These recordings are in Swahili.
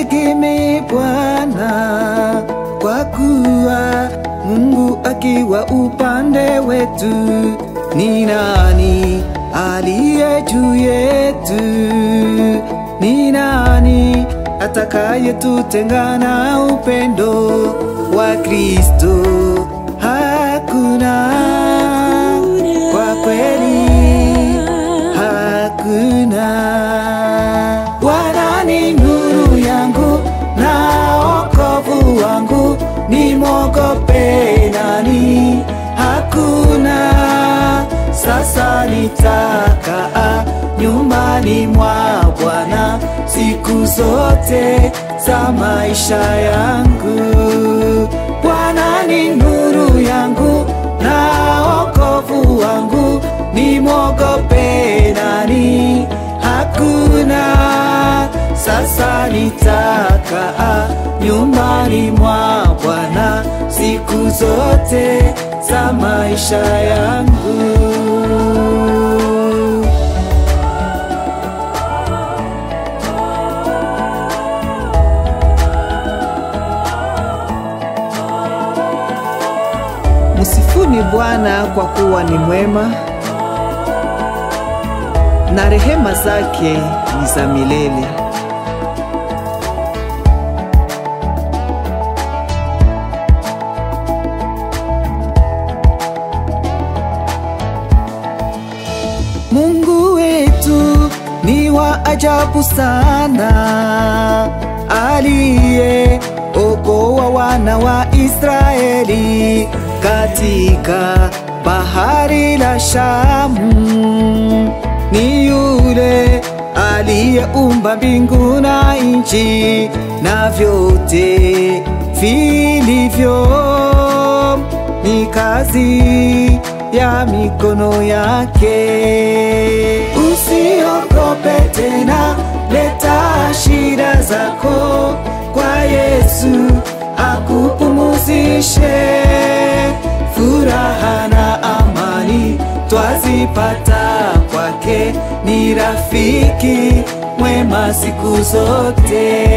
tumtegemee Bwana, kwa kuwa Mungu akiwa upande wetu, ni nani aliye juu yetu? Ni nani atakayetutenga na upendo wa Kristo? Hakuna, kwa kweli hakuna. Bwana ni nuru yangu na wokovu wangu, nimwogope nani? Hakuna. Sasa nitakaa nyumbani mwa Bwana siku zote za maisha yangu. Bwana ni nuru yangu na wokovu wangu, nimwogope nani? Hakuna. Sasa nitakaa nyumbani mwa Bwana siku zote za maisha yangu. Msifuni Bwana kwa kuwa ni mwema, na rehema zake ni za milele. Mungu wetu ni wa ajabu sana, aliye okoa wana wa Israeli katika bahari la Shamu. Ni yule aliyeumba mbingu na nchi na vyote vilivyo, ni kazi ya mikono yake. Usiogope tena, leta shida zako kwa Yesu akupumuzishe. Furaha na amani twazipata kwake, ni rafiki mwema siku zote.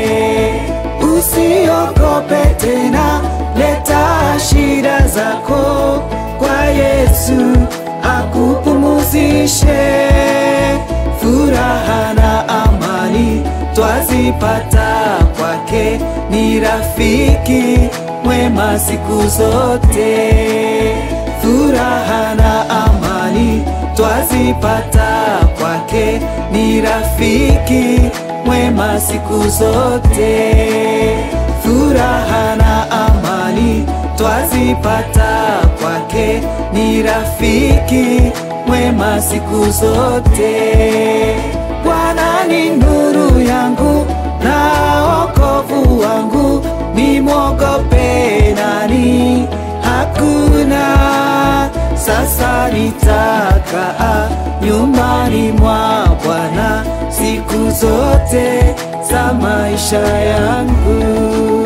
Usiogope tena, leta shida zako kwa Yesu akupumuzishe. Furaha na amani twazipata kwake, ni rafiki mwema siku zote. Furaha na amani twazipata kwake, ni rafiki mwema siku zote. Furaha na amani twazipata kwake, ni rafiki mwema siku zote. Bwana ni nuru yangu na wokovu wangu, nimwogope nani? Hakuna. Sasa nitakaa nyumbani mwa Bwana siku zote za maisha yangu.